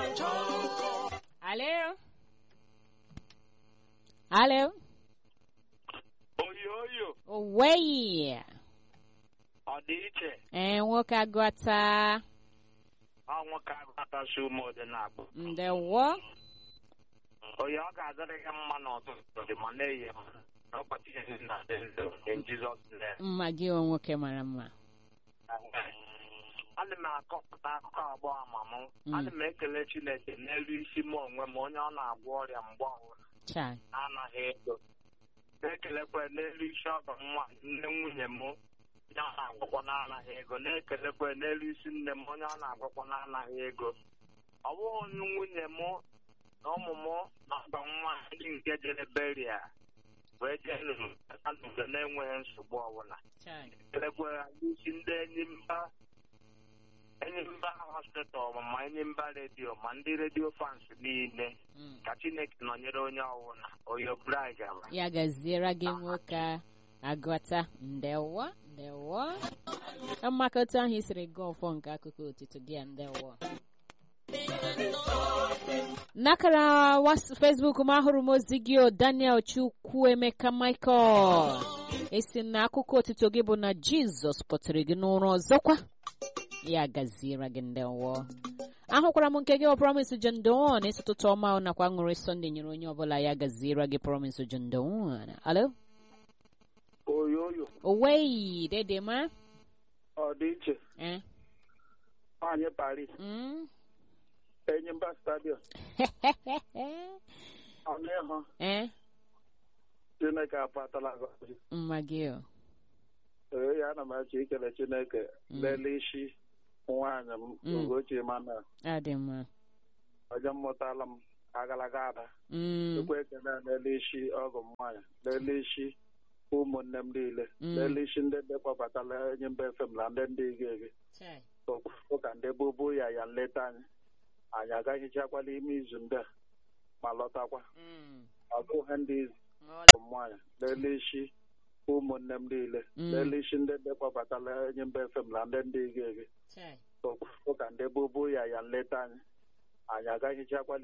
Aló. Aló. oyo oyo Owei. ọ dị iche Ee, nwoke agụta. ọnwụ ka agbatachi ume dị na-akpụ Ndewo. onye ọ ga-adịrị gị mma n'ụtụtụ dị ma na-eyi n'ụbọchị ihe na dị ndụ in Jesus name Mma gị o nwoke mara mma. ana m akọpụta akụkọ abụọ ama m Mm. ana m ekele Chineke n'elu isi m onwe m onye ọ na-agwọ ọrịa mgbe ọbụla Chai. anaghị ego na-ekelekwa n'elu isi ọgọ m nwa nne nwunye m onye ọ na-agwọkwa n'anaghị ego na-ekelekwa n'elu isi nne m onye ọ na-agwọkwa n'anaghị ego ọ bụghị nwunye m na ụmụ m na ọgọ m nwa ndị nke jere beria wee jee n'udo na-enweghị nsogbu ọbụla Chai. kelekwa isi ndị enyi mba enyi mba hospital ma enyi mba redio ma ndị redio fans niile Mm. ka chineke nọnyere onye ọbụla oyo brai gara Ya gaziere gị nwoke agụta. Ndewo. Ndewo. Mmakọta ahụ isiri gị ọfọ nke akụkọ otito gị a ndewo. N'akara was- Facebook m ahụrụ m ozi gị o Daniel Chukwuemeka Michael. Esi na akụkọ otito gị bụ na Jizọs kpọtere gị n'ụra ọzọkwa. Ya gaziere gị ndewo. ahụkwara m nke gị bụ promise John Don esi ụtụtụ ọma nakwa ṅụrị Sunday nyere onye ọbụla ya gaziere gị promise John Don alo oyo oyo owei dede ma ọ dị iche eh nwaanyị Paris mm enyi mba stadium ọnụ ịhụ eh chineke apatala gọzi mma gị o ee ya ana m achọ ikele chineke Mm. lele isi nwaanyị m Mm. ugochi mana adị mma ọjọ mmụtala m agalaga ada mm ekwe ekele lele isi ọgụ m nwaanyị lele isi ụmụnne m niile Mm. lele isi ndị ndị kpọbatala enyi mba efem na ndị ndị ige ege Chai. ụka ndị bubu ya ya nleta anyị anyị agaghịchakwala ime izu ndị a ma lọtakwa Mm. ọ bụghị ndị izu Ọ- mmanya lelee isi ụmụnne m niile Mm. lelee isi ndị ndị kpọbatala enyi mba efem na ndị ndị ige ege Chai. ụka ndị bubu ya ya nleta anyị anyị agaghịchakwala